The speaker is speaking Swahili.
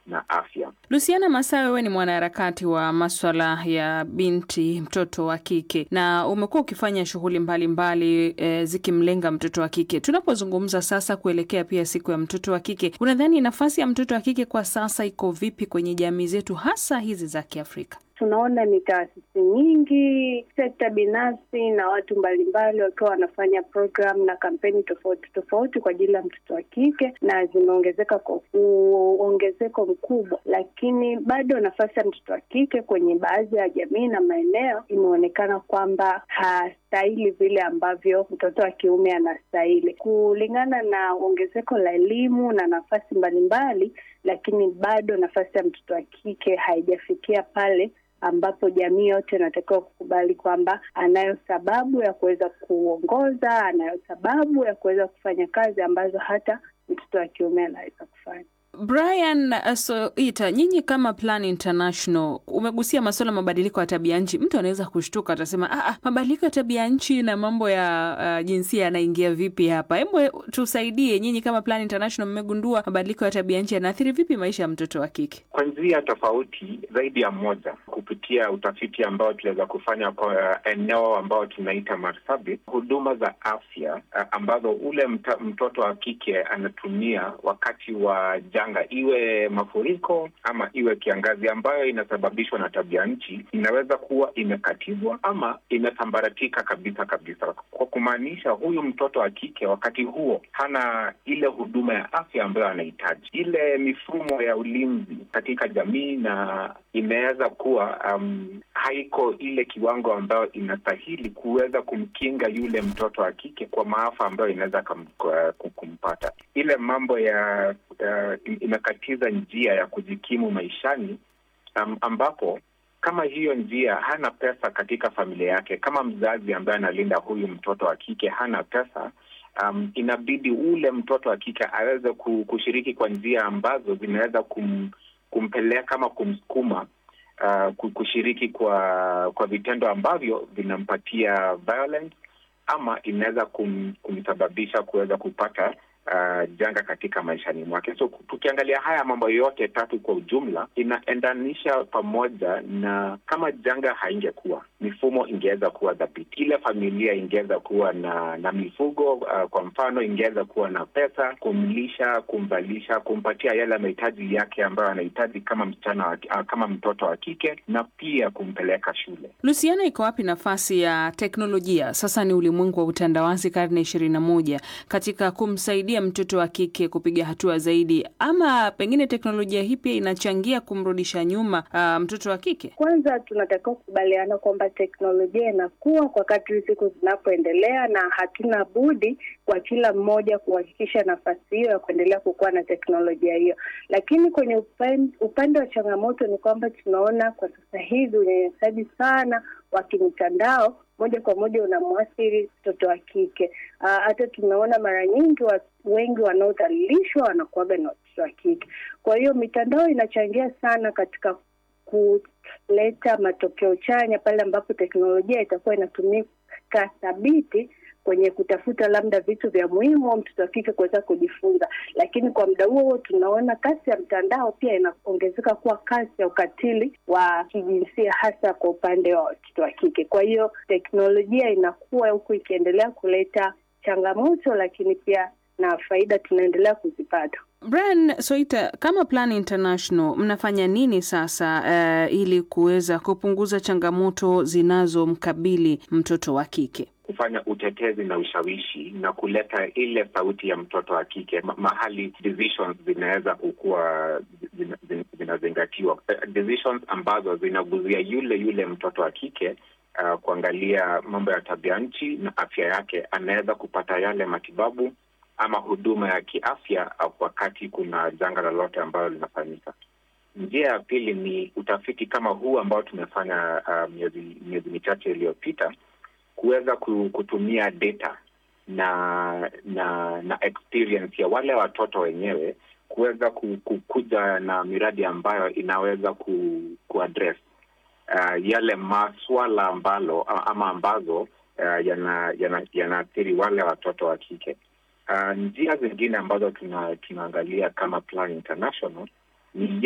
na afya. Luciana Masawe, wewe ni mwanaharakati wa maswala ya binti mtoto wa kike na umekuwa ukifanya shughuli mbalimbali e, zikimlenga mtoto wa kike. Tunapozungumza sasa kuelekea pia siku ya mtoto wa kike, unadhani nafasi ya mtoto wa kike kwa sasa iko vipi kwenye jamii zetu hasa hizi za Kiafrika? Tunaona ni taasisi nyingi, sekta binafsi na watu mbalimbali wakiwa wanafanya program na kampeni tofauti tofauti kwa ajili ya mtoto wa kike, na zimeongezeka kwa uongezeko mkubwa, lakini bado nafasi ya mtoto wa kike kwenye baadhi ya jamii na maeneo imeonekana kwamba hastahili vile ambavyo mtoto wa kiume anastahili, kulingana na ongezeko la elimu na nafasi mbalimbali, lakini bado nafasi ya mtoto wa kike haijafikia pale ambapo jamii yote inatakiwa kukubali kwamba anayo sababu ya kuweza kuongoza, anayo sababu ya kuweza kufanya kazi ambazo hata mtoto wa kiume anaweza kufanya. Brian Soita, nyinyi kama Plan International umegusia masuala mabadiliko ya tabia nchi. Mtu anaweza kushtuka, atasema ah, mabadiliko ya tabia nchi na mambo ya uh, jinsia yanaingia vipi hapa? Hebu tusaidie, nyinyi kama Plan International mmegundua mabadiliko ya tabia nchi yanaathiri vipi maisha ya mtoto wa kike? Kwa njia tofauti zaidi ya moja, kupitia utafiti ambao tunaweza kufanya kwa eneo ambao tunaita Marsabit, huduma za afya ambazo ule mta, mtoto wa kike anatumia wakati wa janga, iwe mafuriko ama iwe kiangazi ambayo inasababishwa na tabia nchi, inaweza kuwa imekatizwa ama imesambaratika kabisa kabisa, kwa kumaanisha huyu mtoto wa kike wakati huo hana ile huduma ya afya ambayo anahitaji. Ile mifumo ya ulinzi katika jamii na imeweza kuwa um, haiko ile kiwango ambayo inastahili kuweza kumkinga yule mtoto wa kike kwa maafa ambayo inaweza kumpata. Ile mambo ya uh, imekatiza njia ya kujikimu maishani um, ambapo kama hiyo njia hana pesa katika familia yake, kama mzazi ambaye analinda huyu mtoto wa kike hana pesa um, inabidi ule mtoto wa kike aweze kushiriki kwa njia ambazo zinaweza kum, kumpeleka ama kumsukuma uh, kushiriki kwa kwa vitendo ambavyo vinampatia violence ama inaweza kum, kumsababisha kuweza kupata uh, janga katika maishani mwake. So tukiangalia haya mambo yote tatu kwa ujumla, inaendanisha pamoja, na kama janga haingekuwa, mifumo ingeweza kuwa dhabiti, ile familia ingeweza kuwa na na mifugo uh, kwa mfano, ingeweza kuwa na pesa kumlisha, kumvalisha, kumpatia yale mahitaji yake ambayo anahitaji kama msichana wa, uh, kama mtoto wa kike, na pia kumpeleka shule. Luciana, iko wapi nafasi ya teknolojia? Sasa ni ulimwengu wa utandawazi, karne ishirini na moja, katika kumsaidia mtoto wa kike kupiga hatua zaidi, ama pengine teknolojia hii pia inachangia kumrudisha nyuma uh, mtoto wa kike? Kwanza tunatakiwa kukubaliana kwamba teknolojia inakuwa kwa kadri siku zinapoendelea, na hatuna budi kwa kila mmoja kuhakikisha nafasi hiyo ya kuendelea kukuwa na teknolojia hiyo. Lakini kwenye upande, upande wa changamoto ni kwamba tunaona kwa sasa hivi unyanyasaji sana wa kimitandao moja kwa moja unamwathiri mtoto wa kike. Hata tumeona mara nyingi wa, wengi wanaodhalilishwa wanakuwaga na watoto wa kike. Kwa hiyo mitandao inachangia sana katika kuleta matokeo chanya pale ambapo teknolojia itakuwa inatumika thabiti kwenye kutafuta labda vitu vya muhimu au mtoto wa kike kuweza kujifunza, lakini kwa muda huo huo tunaona kasi ya mtandao pia inaongezeka kuwa kasi ya ukatili wa kijinsia hasa kwa upande wa watoto wa kike. Kwa hiyo teknolojia inakuwa huku ikiendelea kuleta changamoto, lakini pia na faida tunaendelea kuzipata. Brian Soita, kama Plan International mnafanya nini sasa uh, ili kuweza kupunguza changamoto zinazomkabili mtoto wa kike? Kufanya utetezi na ushawishi na kuleta ile sauti ya mtoto wa kike ma mahali decisions zinaweza kukuwa zinazingatiwa, decisions ambazo zinaguzia yule yule mtoto wa kike uh, kuangalia mambo ya tabia nchi na afya yake, anaweza kupata yale matibabu ama huduma ya kiafya wakati kuna janga lolote ambalo linafanyika. Njia ya pili ni utafiti kama huu ambao tumefanya uh, miezi miezi michache iliyopita kuweza kutumia data na na na experience ya wale watoto wenyewe kuweza kukuja na miradi ambayo inaweza ku, kuaddress uh, yale maswala ambalo ama ambazo uh, yanaathiri yana, yana wale watoto wa kike. Uh, njia zingine ambazo tuna, tunaangalia kama Plan International ni